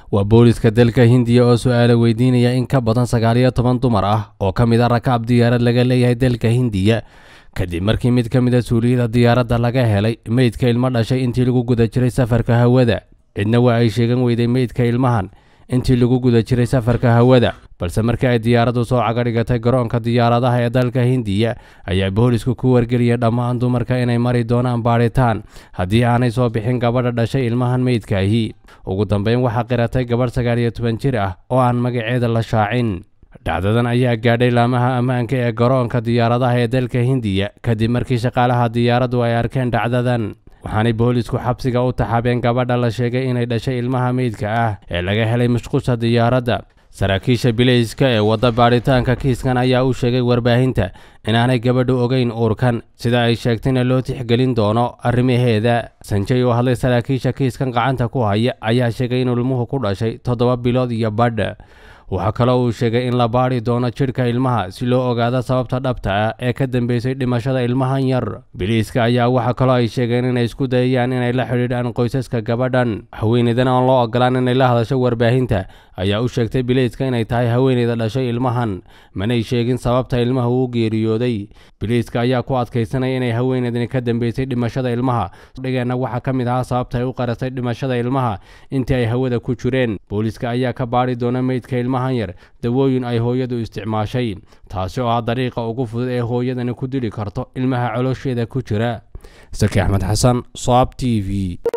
waa booliska dalka hindiya oo su-aala weydiinaya in ka badan sagaal iyo toban dumar ah oo ka mid a rakaab diyaarad laga leeyahay dalka hindiya kadib markii mid ka mid a suuliyada diyaaradda laga helay meydka ilmo dhashay intii lagu guda jiray safarka hawada cidna waa ay sheegan weyday meydka ilmahan intii lagu guda jiray safarka hawada balse markii ay diyaaraddu soo cagadhigatay garoonka diyaaradaha ee dalka hindiya ayaa boolisku ku wargeliyeen dhammaan dumarka inay mari doonaan baadhitaan haddii aanay soo bixin gabadha dhashay ilmahan meydkaahi ugu dambeyn waxaa qiratay gabadh sagaal iyo toban jir ah oo aan magaceeda la shaacin dhacdadan ayaa gaadhay laamaha ammaanka ee garoonka diyaaradaha ee dalka hindiya kadib markii shaqaalaha diyaaraddu ay arkeen dhacdadan waxaanay boolisku xabsiga u taxaabeen gabadha la sheegay inay dhashay ilmaha meydka ah ee laga helay mashquusha diyaaradda saraakiisha bileyska ee wadda baadhitaanka kiiskan ayaa u sheegay warbaahinta inaanay gabadhu ogeyn uurkan sida ay sheegtayna loo tixgelin doono arrimaheeda sanjay oo hadlay saraakiisha kiiskan gacanta ku haya ayaa sheegay in ilmuhu ku dhashay toddoba bilood iyo badh waxaa kaloo uu sheegay in la baadhi doono jidhka ilmaha si loo ogaado sababta dhabta ah ee ka dambeysay dhimashada ilmahan yar biliiska ayaa waxaa kaloo ay sheegeen inay isku dayayaan inay la xidhiidhaan qoysaska gabadhan haweeneydan oon loo ogolaan inay la hadasho warbaahinta ayaa u sheegtay biliiska inay tahay haweeneyda dhashay ilmahan manay sheegin sababta ilmaha uu geeriyooday biliiska ayaa ku adkaysanaya inay haweeneydani ka dambeysay dhimashada ilmaha dhigeenna waxaa ka mid ahaa sababta ay u qaratay dhimashada ilmaha intii ay hawada ku jireen booliiska ayaa ka baadhi doona meydka ilmahan yar dawooyin ay hooyadu isticmaashay taasi oo ah dariiqa ugu fudud ee hooyadani ku dili karto ilmaha coloosheeda ku jira saki axmed xasan soab t v